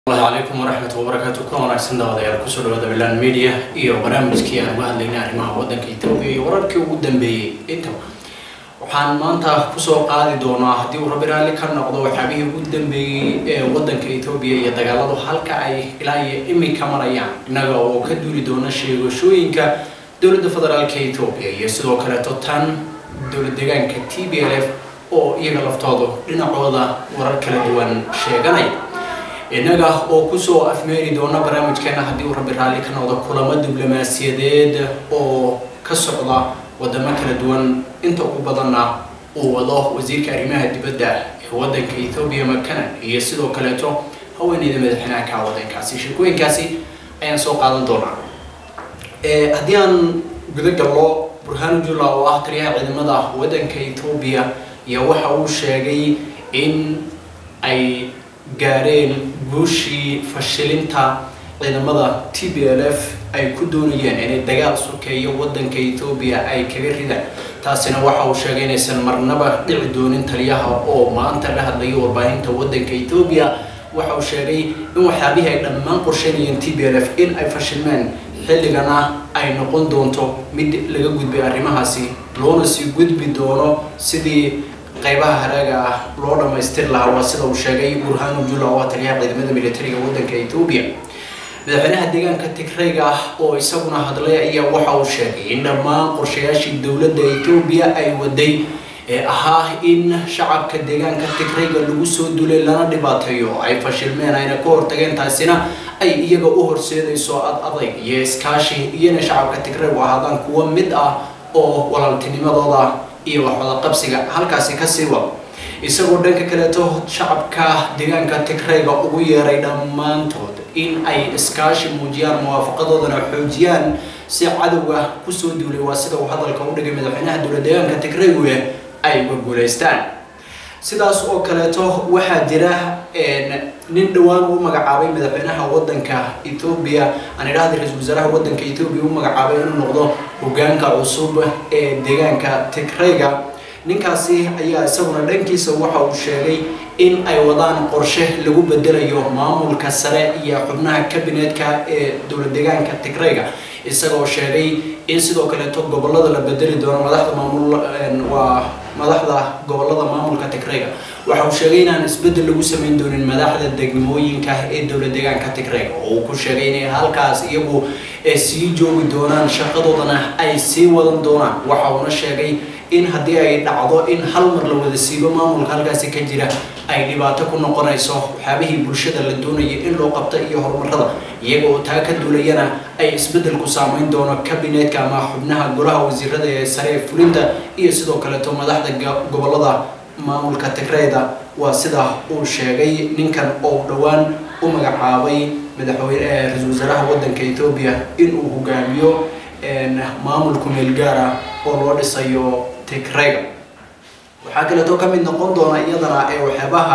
calaykum waraxmat wabarakaatu kuna wanaagsan daawadayaal kusoo dhawaada bilan media iyo barnaamijkii aan uga hadlaynay arrimaha waddanka etoobiya iyo wararkii ugu dambeeyey intaba waxaan maanta kusoo qaadi doonaa haddii uu rabbi raalli ka noqdo waxyaabihii ugu dambeeyey ee waddanka etoobiya iyo dagaaladu halka ay ilaa iyo imika marayaan innaga oo ka duuli doona sheegashooyinka dowladda federaalka etoobiya iyo sidoo kaleeto tan dowlad deegaanka t b l f oo iyaga laftoodu dhinacooda warar kala duwan sheeganaya innaga oo kusoo afmeeri doona barnaamijkeena haddii uu rabbi raalli ka noqdo kulamo diblomaasiyadeed oo ka socda wadamo kala duwan inta ugu badanna uu wado wasiirka arrimaha dibadda ee waddanka ethoobiya makanan iyo sidoo kaleeto haweeneyda madaxweynaha ka waddankaasi sheekooyinkaasi ayaan soo qaadan doonaa haddii aan guda gallo burhanu jula oo ah taliyaha ciidamada waddanka ethoobiya iyo waxa uu sheegay in ay gaareen guushii fashilinta ciidamada t b l f ay ku doonayeen inay dagaal sokeeyo waddanka etoobiya ay kaga ridaan taasina waxa uu sheegay inaysan marnaba dhici doonin taliyaha oo maanta la hadlaya warbaahinta waddanka etoobiya waxa uu sheegay in waxyaabihii ay dhammaan qorsheynayeen t b l f in ay fashilmeen xilligana ay noqon doonto mid laga gudbay arrimahaasi loona sii gudbi doono sidii qaybaha haraaga ah loo dhamaystir lahaa waa sida uu sheegay burhanu jula oo taliyaha ciidamada militariga waddanka etoobiya madaxweynaha deegaanka tigrayga ah oo isaguna hadlay ayaa waxa uu sheegay in dhammaan qorshayaashii dowladda etoobiya ay waday ee ahaa in shacabka deegaanka tigrayga lagu soo dulay lana dhibaateeyo ay fashilmeen ayna ka hortageen taasina ay iyaga u horseedayso ad adayg iyo iskaashi iyona shacabka tigraygu ahaadaan kuwo mid ah oo walaaltinimadooda iyo waxwada qabsiga halkaasi kasii wado isagoo dhanka kaleeto shacabka deegaanka tigrayga ugu yeeray dhammaantood in ay iskaashi muujiyaan muwaafaqadoodana xoojiyaan si cadowga kusoo duulay waa sida uu hadalka u dhigay madaxweynaha dowlad deegaanka tigraygu ay guguulaystaan sidaas oo kaleeto waxaa jira nin dhowaan uu magacaabay madaxweynaha waddanka etoobiya aan idhahda ra-iisul wasaaraha waddanka etoobiya u magacaabay inuu noqdo hogaanka cusub ee deegaanka tigrayga ninkaasi ayaa isaguna dhankiisa waxa uu sheegay in ay wadaan qorshe lagu bedelayo maamulka sare iyo xubnaha kabineetka ee dowlad deegaanka tigrayga isagoo sheegay in sidoo kaleeto gobolada la bedeli doono madaxda maamul waa madaxda gobolada maamulka tigrayga waxa uu sheegay inaan isbeddel lagu samayn doonin madaxda degmooyinka ee dowlad deegaanka tigrayga oo uu ku sheegay inay halkaas iyagu sii joogi doonaan shaqadoodana ay sii wadan doonaan waxa uuna sheegay in haddii ay dhacdo in hal mar la wada siibo maamulka halkaasi ka jira ay dhibaato ku noqonayso waxyaabihii bulshada la doonaya in loo qabta iyo horumarada iyaga oo taa ka duulayana ay isbeddelku saameyn doono kabineetka ama xubnaha golaha wasiirada ee sare ee fulinta iyo sidoo kaleeto madaxda gobolada maamulka tigrayda waa sida uu sheegay ninkan oo dhowaan u magacaabay madaxweyne ra-iisul wasaaraha waddanka etoobiya inuu hogaamiyo maamulku meel gaara oo loo dhisayo tigrayga waxaa kaleeto ka mid noqon doona iyadana ee waxyaabaha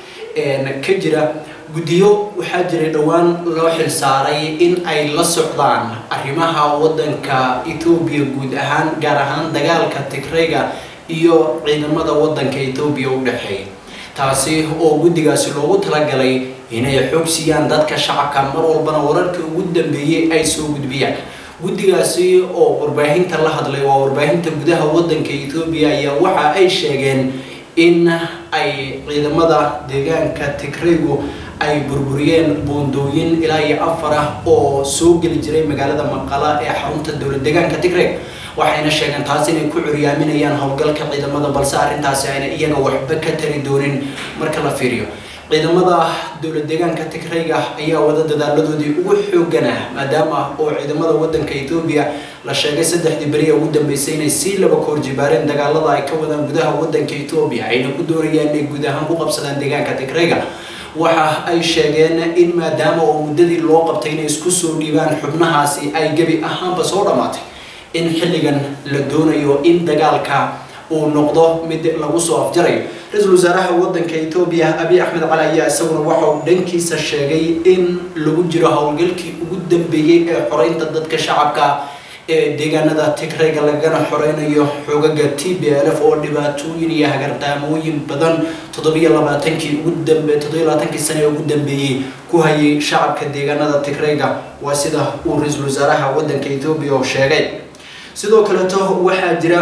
ka jira guddiyo waxaa jiray dhowaan loo xil saaray in ay la socdaan arrimaha waddanka etoobiya guud ahaan gaar ahaan dagaalka tigrayga iyo ciidamada waddanka etoobiya u dhexeeya taasi oo guddigaasi loogu talagalay inay xog siiyaan dadka shacabka mar walbana wararka ugu dambeeyey ay soo gudbiyaan guddigaasi oo warbaahinta la hadlay waa warbaahinta gudaha waddanka etoobiya ayaa waxa ay sheegeen in ay ciidamada deegaanka tigraygu ay burburiyeen buundooyin ilaa iyo afar ah oo soo geli jiray magaalada maqala ee xarunta dowlad deegaanka tigrayg waxayna sheegeen taas inay ku curyaaminayaan howlgalka ciidamada balse arrintaasi ayna iyaga waxba ka tari doonin marka la fiiriyo ciidamada dowlad deegaanka tigrayga ayaa wada dadaaladoodii ugu xooganah maadaama oo ciidamada waddanka etoobiya la sheegay saddexdii beri ee ugu dambeysay inay sii laba koor jibaareen dagaalada ay ka wadaan gudaha waddanka etoobiya ayna ku doonayaan inay guud ahaan ku qabsadaan deegaanka tigrayga waxa ay sheegeen in maadaama oo muddadii loo qabtay inay isku soo dhiibaan xubnahaasi ay gebi ahaanba soo dhammaatay in xilligan la doonayo in dagaalka uu noqdo mid lagu soo afjarayo ra-iisul wasaaraha waddanka etoobiya abiy axmed cali ayaa isaguna waxa uu dhankiisa sheegay in lagu jiro howlgalkii ugu dambeeyey ee xoreynta dadka shacabka ee deegaanada tigrayga lagana xoreynayo xoogaga t b l f oo dhibaatooyin iyo hagardaamooyin badan toddobiyo labaatankii ugu dambe toddobiyo labaatankii sane ee ugu dambeeyey ku hayay shacabka deegaanada tigrayga waa sida uu ra-iisul wasaaraha waddanka etoobiya oo sheegay sidoo kaleeto waxaa jira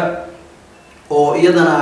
oo iyadana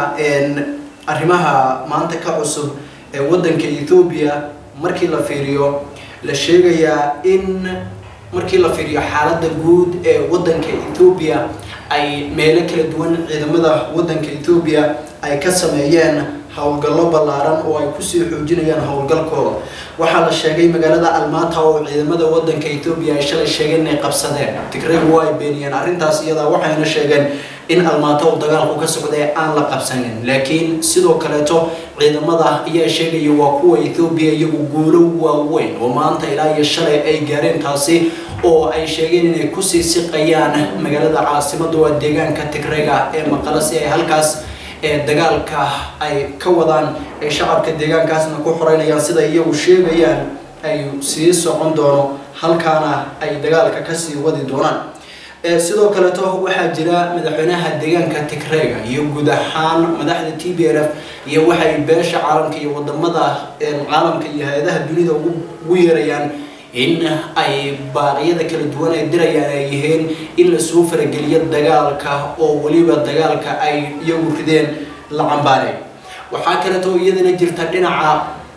arrimaha maanta ka cusub ee waddanka etoobiya markii la fiiriyo la sheegayaa in markii la fiiriyo xaaladda guud ee waddanka etoobiya ay meelo kala duwan ciidamada waddanka etoobiya ay ka sameeyeen howlgallo ballaaran oo ay kusii xoojinayaan howlgalkooda waxaa la sheegay magaalada almata oo ciidamada waddanka etoobiya ay shalay sheegeen inay qabsadeen tigraygu waa ay beeniyeen arrintaas iyadaa waxayna sheegeen in almaato uu dagaalku ka socday aan la qabsanin laakiin sidoo kaleeto ciidamada ayaa sheegaya waa kuwa etoobiya iyagu guulo waaweyn oo maanta ilaa iyo shalay ay gaareen taasi oo ay sheegeen inay kusii siqayaan magaalada caasimada waa deegaanka tigrayga ee maqala si ay halkaas ee dagaalka ay ka wadaan ay shacabka deegaankaasna ku xoreynayaan sida iyagu sheegayaan ay sii socon doono halkaana ay dagaalka kasii wadi doonaan sidoo kaleeto waxaa jira madaxweynaha deegaanka tigrayga iyo guud ahaan madaxda t b l f iyo waxay beesha caalamka iyo wadamada caalamka iyo hay-adaha dunida ugu yeerayaan in ay baaqyada kala duwan ay dirayaan ay yihiin in lasoo farageliyo dagaalka oo weliba dagaalka ay iyagu rideen la cambaanay waxaa kaleeto iyadana jirta dhinaca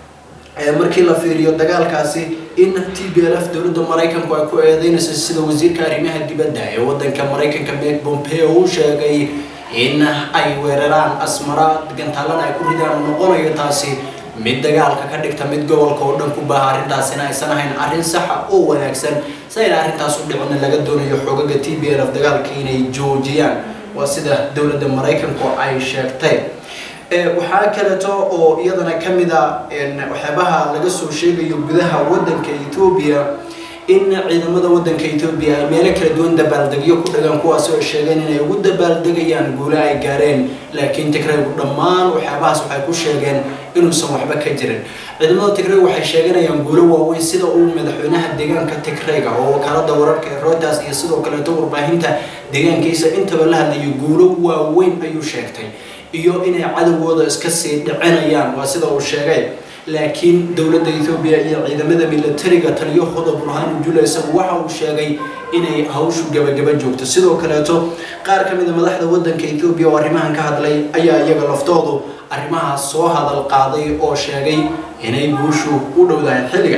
markii la fiiriyo dagaalkaasi in t b l f dowladda maraykanku ay ku eedeynayso sida wasiirka arrimaha dibadda ee waddanka maraykanka meg pompeo uu sheegay in ay weeraraan asmara gantaalana ay ku ridaan noqonayo taasi mid dagaalka ka dhigta mid gobolka oo dhan ku baaha arrintaasina aysan ahayn arrin saxa oo wanaagsan sayna arrintaas u dhicina laga doonayo xoogaga t b l f dagaalka inay joojiyaan waa sida dowladda maraykanku ay sheegtay waxaa kaleeto oo iyadana ka mid a waxyaabaha laga soo sheegayo gudaha waddanka etoobiya in ciidamada waddanka etoobiya ay meelo kala duwan dabaaldegyo ku dhagaan kuwaasi oo sheegeen inay ugu dabaaldegayaan guula ay gaareen laakiin tigraygu dhammaan waxyaabahaas waxay ku sheegeen inuusan waxba ka jirin ciidamada tigrayg waxay sheeganayaan guulo waaweyn sida uu madaxweynaha deegaanka tigrayga oo wakaalada wararka ee reuters iyo sidoo kaleeto warbaahinta deegaankiisa intaba la hadlayo guulo waaweyn ayuu sheegtay iyo inay cadowgooda iska sii dhicinayaan waa sida uu sheegay laakiin dowladda etoobiya iyo ciidamada milatariga taliyahooda burhaanu jula isagu waxa uu sheegay inay hawshu gabagaba joogto sidoo kaleeto qaar ka mid a madaxda waddanka etoobiya oo arrimahan ka hadlay ayaa iyaga laftoodu arrimahaas soo hadal qaaday oo sheegay inay guushu u dhowdahay xilliga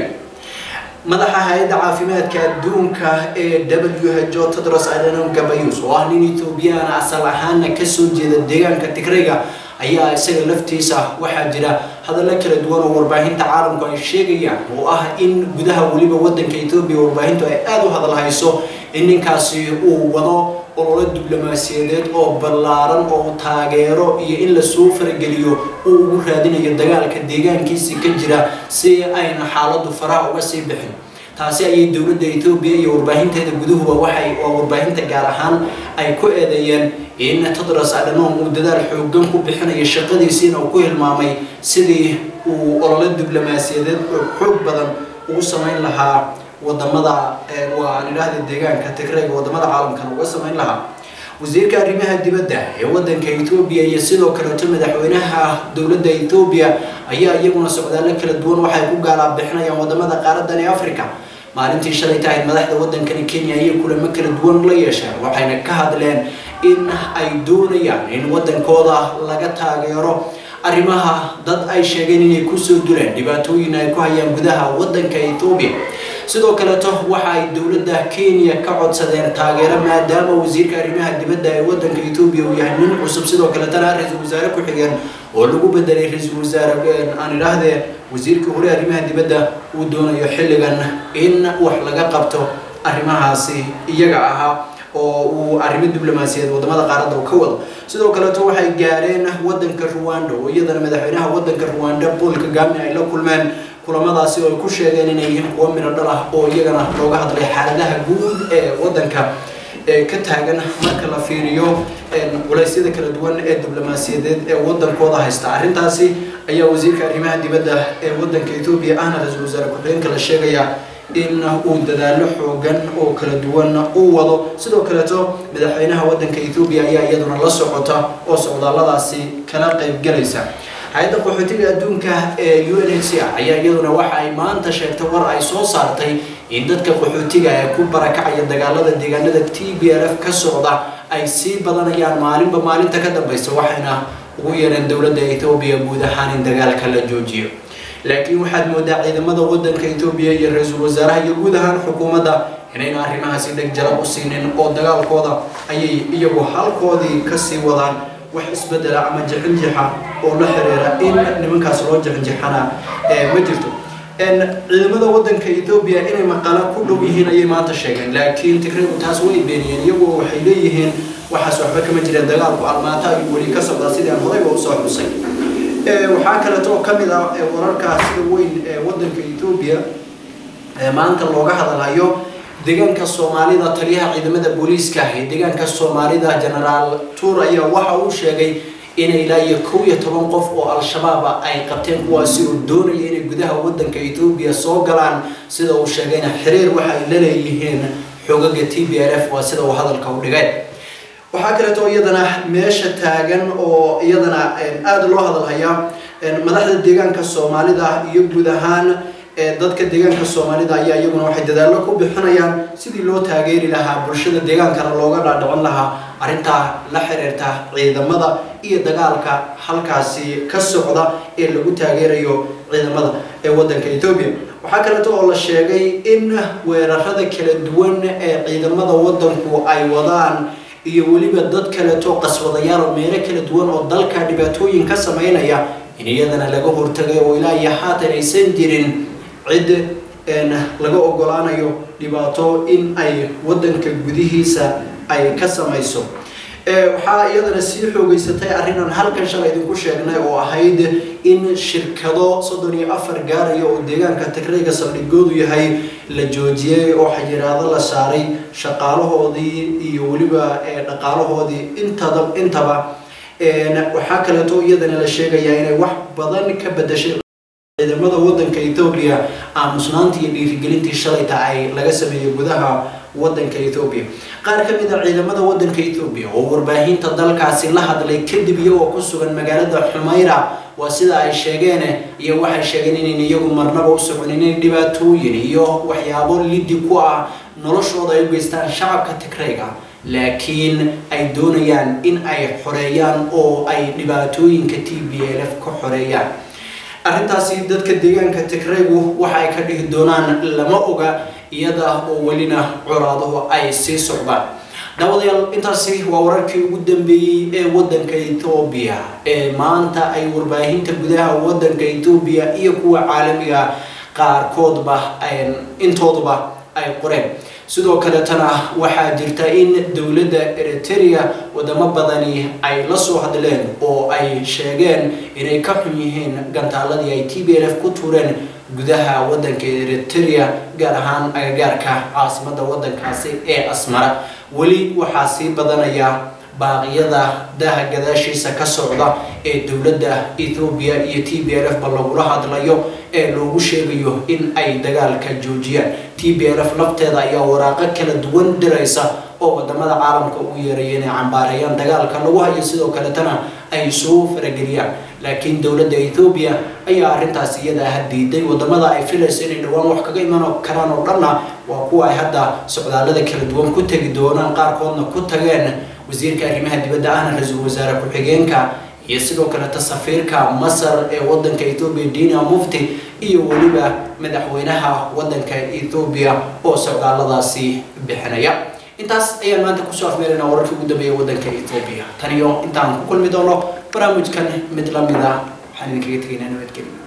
madaxa hay-adda caafimaadka adduunka ee w h o tedros adhanom ghebreyesus oo ah nin ethoobiyaana asal ahaana kasoo jeeda deegaanka tigrayga ayaa isaga laftiisa waxaa jira hadallo kala duwan oo warbaahinta caalamku ay sheegayaan oo ah in gudaha weliba waddanka etoobiya warbaahintu ay aada u hadalhayso in ninkaasi uu wado ololo diblomaasiyadeed oo ballaaran oo taageero iyo in lasoo farageliyo uu ugu raadinayo dagaalka deegaankiisii ka jira si ayna xaaladdu faraha uga sii bixin taasi ayay dowladda etoobiya iyo warbaahinteeda guduhuba waxay waa warbaahinta gaar ahaan ay ku eedeeyeen in tedros adhanom uu dadaal xoogan ku bixinayo shaqadiisiina uu ku hilmaamay sidii uu ololo diblomaasiyadeed oo xoog badan ugu samayn lahaa wadamada waa aan idhaahda deegaanka tigrayga wadamada caalamkan uga samayn lahaa wasiirka arrimaha dibadda ee waddanka etoobiya iyo sidoo kaleeto madaxweynaha dowladda etoobiya ayaa iyaguna socdaallo kala duwan waxay ku gaalaa bixinayaan wadamada qaaradan ee africa maalintii shalay tahayd madaxda waddankani kenya ayay kulamo kala duwan la yeesheen waxayna ka hadleen in ay doonayaan in waddankooda laga taageero arrimaha dad ay sheegeen inay kusoo duleen dhibaatooyin ay ku hayaan gudaha waddanka etoobiya sidoo kaleeto waxa ay dowladda kenya ka codsadeen taageero maadaama wasiirka arrimaha dibadda ee waddanka etoobiya uu yahay nin cusub sidoo kaletana ra-iisul wasaare ku-xigeen oo lagu bedelay ra-iisul wasaare aan idhaahdee wasiirkii hore arrimaha dibadda uu doonayo xilligan in wax laga qabto arrimahaasi iyaga ahaa oo uu arrimo diblomaasiyaed wadamada qaaradda ka wado sidoo kaleeto waxay gaareen waddanka ruwanda oo iyadana madaxweynaha waddanka ruwanda paul kagame ay la kulmeen kulamadaasi oo ay ku sheegeen inay yihiin kuwo midho dhal ah oo iyagana looga hadlay xaaladaha guud ee waddanka ka taagan marka la fiiriyo culeysyada kala duwan ee diblomaasiyadeed ee waddankooda haysta arrintaasi ayaa wasiirka arrimaha dibadda ee waddanka etoobiya ahna ra-iisul wasaare ku-xigeenka la sheegaya in uu dadaalo xoogan oo kala duwan uu wado sidoo kaleeto madaxweynaha waddanka ethoobiya ayaa iyaduna la socota oo socdaalladaasi kala qaybgalaysa hay-adda qaxootiga adduunka ee u n h c r ayaa iyaduna waxa ay maanta sheegtay war ay soo saartay in dadka qaxootiga ee ku barakacaya dagaalada deegaanada t b l f ka socda ay sii badanayaan maalinba maalinta ka dambaysa waxayna ugu yeereen dowladda ethoobiya guud ahaan in dagaalka la joojiyo laakiin waxaad moodaa ciidamada waddanka ethoobiya iyo ra-iisul wasaaraha iyo guud ahaan xukuumadda inayna arrimahaasi dheg jalab u siinin oo dagaalkooda ayay iyagu halkoodii kasii wadaan wax isbedela ama jixinjixa oo la xiriira in nimankaas loo jixinjixana ma jirto ciidamada waddanka ethoobiya inay maqala ku dhow yihiin ayay maanta sheegeen laakiin tigraygu taas way beeniyeen iyagu waxay leeyihiin waxaas waxba kama jireen dagaalku almaata ayuu weli ka socdaa sidii aan horeyba usoo xusay waxaa kaleeto oo kamid ah wararkaa sida weyn ee waddanka ethoobiya maanta looga hadalhayo deegaanka soomaalida taliyaha ciidamada booliiska ee deegaanka soomaalida genaraal tuur ayaa waxa uu sheegay inay ilaa iyo kow iyo toban qof oo al-shabaaba ay qabteen kuwaasi oo doonaya inay gudaha waddanka ethoobiya soo galaan sida uu sheegayna xiriir waxa ay la leeyihiin xogaga t b l f waa sida uu hadalka u dhigay waxaa kaleeto iyadana meesha taagan oo iyadana aada loo hadalhayaa madaxda deegaanka soomaalida iyo guud ahaan dadka deegaanka soomaalida ayaa iyaguna waxay dadaallo ku bixinayaan sidii loo taageeri lahaa bulshada deegaankana looga dhaadhicin lahaa arrintaa la xiriirta ciidamada iyo dagaalka halkaasi ka socda ee lagu taageerayo ciidamada ee waddanka ethoobiya waxaa kaleeto oo la sheegay in weerarada kala duwan ee ciidamada waddanku ay wadaan iyo weliba dad kaleeto qaswadayaal oo meelo kala duwan oo dalka dhibaatooyin ka sameynaya in iyadana laga hortagay oo ilaa iyo haatan aysan jirin cid laga ogolaanayo dhibaato in ay waddanka gudihiisa ay ka samayso waxaa iyadana sii xoogeysatay arrinaan halkan shalay idinku sheegnay oo ahayd in shirkado soddon iyo afar gaaraya oo deegaanka tigrayga saldhigoodu yahay la joojiyey oo xayiraado la saaray shaqaalahoodii iyo weliba dhaqaalahoodii intada intaba waxaa kaleeto iyadana la sheegayaa inay wax badan ka bedashay ciidamada waddanka ethoobiya aamusnaantii iyo dhiirigelintii shalayta ay laga sameeyey gudaha waddanka ethoobiya qaar ka mid a ciidamada waddanka ethoobiya oo warbaahinta dalkaasi la hadlay kadib iyagoo ku sugan magaalada xumayra waa sida ay sheegeen iyo waxay sheegeen inayn iyagu marnaba u soconin in dhibaatooyin iyo waxyaabo lidi ku ah noloshooda ay u geystaan shacabka tigrayga laakiin ay doonayaan in ay xoreeyaan oo ay dhibaatooyinka t b l f ka xoreeyaan arrintaasi dadka deegaanka tigraygu waxa ay ka dhihi doonaan lama oga iyada oo welina colaaduhu ay sii socdaan daawadayaal intaasi waa wararkii ugu dambeeyey ee waddanka ethoobiya ee maanta ay warbaahinta gudaha waddanka ethoobiya iyo kuwa caalamiga qaarkoodba intooduba ay qoreen sidoo kaleetana waxaa jirta in dowladda eritrea wadamo badani ay la soo hadleen oo ay sheegeen inay ka xun yihiin gantaaladii ay t b l f ku tuureen gudaha waddanka eritrea gaar ahaan agagaarka caasimada waddankaasi ee asmara weli waxaa sii badanaya baaqiyada daha gadaashiisa ka socda ee dowladda ethoobiya iyo t b l f ba lagula hadlayo ee loogu sheegayo in ay dagaalka joojiyaan t b l f lafteeda ayaa waraaqo kala duwan diraysa oo wadamada caalamka ugu yeeraya inay cambaareeyaan dagaalka lagu hayo sidoo kaletana ay soo farageliyaan laakiin dowladda ethoobiya ayaa arrintaas iyada ah diiday wadamada ay filayso inay dhowaan wax kaga iman karaan oo dhanna waa kuwa ay hadda socdaalada kala duwan ku tegi doonaan qaarkoodna ku tageen wasiirka arrimaha dibadda ahna ra-iisul wasaare ku-xigeenka iyo sidoo kaleta safiirka masar ee waddanka ethoobiya dina mufti iyo weliba madaxweynaha waddanka ethoobiya oo socdaaladaasi bixinaya intaas ayaan maanta kusoo afmeeraynaa wararkii ugu dambeeya waddanka ethoobiya tan iyo intaan ku kulmi doono barnaamijkan mid lamid ah waxaan idinkaga tegaynaa nabadgelyo